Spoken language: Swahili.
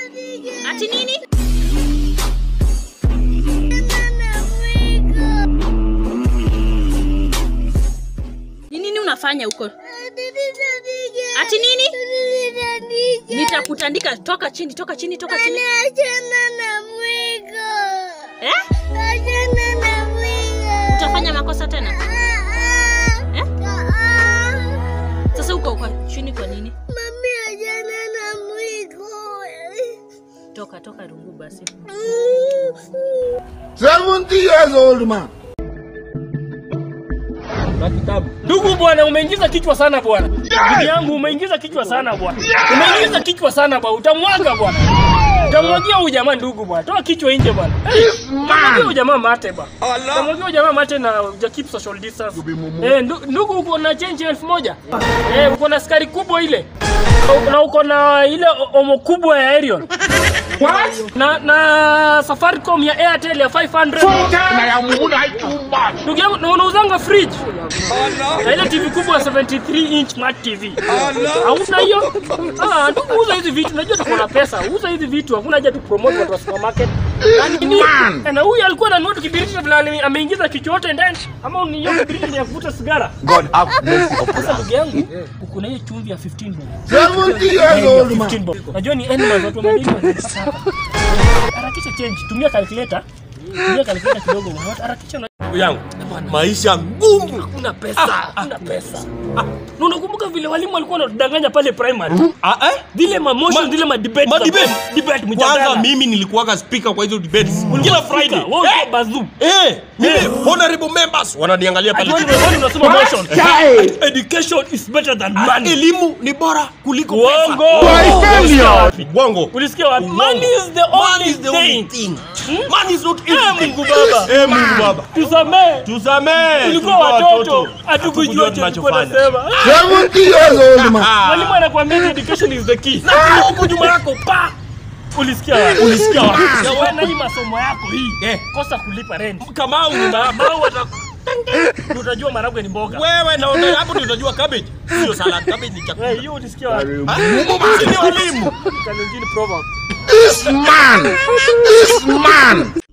Ati nini? Ni nini unafanya huko? Ati nini? Nitakutandika. Toka chini, toka chini, toka chini. Eh? Utafanya makosa tena? Eh? Sasa uko kwa chini kwa nini? Toka, toka rungu basi. 70 years old man. Ndugu bwana, umeingiza kichwa sana bwana. Ndugu yangu umeingiza kichwa sana bwana. Umeingiza kichwa sana bwana. Utamwaga bwana. Utamwagia huyu jamaa ndugu bwana. Toa kichwa nje bwana. Utamwagia huyu jamaa mate bwana. Utamwagia huyu jamaa mate na uja keep social distance. Eh, ndu- ndugu uko na change elfu moja. Eh, uko na skari kubwa ile. Na uko na ile o- omo kubwa ya Arion. Na na Safaricom ya Airtel ya 500. Ndugu yangu, na unauzanga fridge na ile TV kubwa ya 73 inch smart TV. Hauna hiyo? Ah, ndugu uza hizi vitu. Najua tuko na pesa. Uza hizi vitu. Hakuna haja tu promote watu wa supermarket. Lakini na huyu alikuwa ananunua tu kibiriti vile ame- ameingiza kichwa yote ndani. Ama ni hiyo kibiriti ni ya kuvuta sigara. God have mercy upon Sasa us. ndugu yangu, uko na hiyo chumvi ya 15 bob. 70 years old 15 man. bob. Najua ni animals watu wa madini wanataka hapa. Harakisha change. Tumia calculator. Tumia calculator kidogo. Harakisha na Ndugu yangu, maisha ngumu. Hakuna pesa, hakuna pesa. Na unakumbuka vile walimu walikuwa wanatudanganya pale primary? Ah, eh? Vile ma motion, Ma- vile ma debate. ma za- debate? Debate Kwanza mjadala. mimi nilikuwaga speaker kwa hizo debates kila Friday. Wewe ulikuwa bazoo. Eh, mimi honorable members wananiangalia pale. Ati wewe wewe unasema motion. Education is better than Ah, money. Elimu ni bora kuliko pesa. Uongo. failure. Ulisikia wapi? Bongo. Ulisikia wapi? Uongo. Money is the Money only is the only thing. thing. Money is not Eh, everything. Mungu Baba. Eh, Mungu Baba. Tusamee. Tusamee. Tulikuwa watoto. Hatukujua tulikuwa nasema. 70 years old man. Mwalimu anakuambia education is the key. Na huko nyuma yako pa. Ulisikia wapi? Ulisikia wapi? Na wewe na hii masomo yako hii. Eh. Kosa kulipa rent. Kamau nyumba yako. Mau ata Ndio utajua maragwe ni mboga. Wewe na na hapo ndio utajua cabbage. Sio salad, cabbage ni chakula. Wewe hiyo ulisikia wapi? Sisi ni walimu. Kalenjini proverb. This man. This man.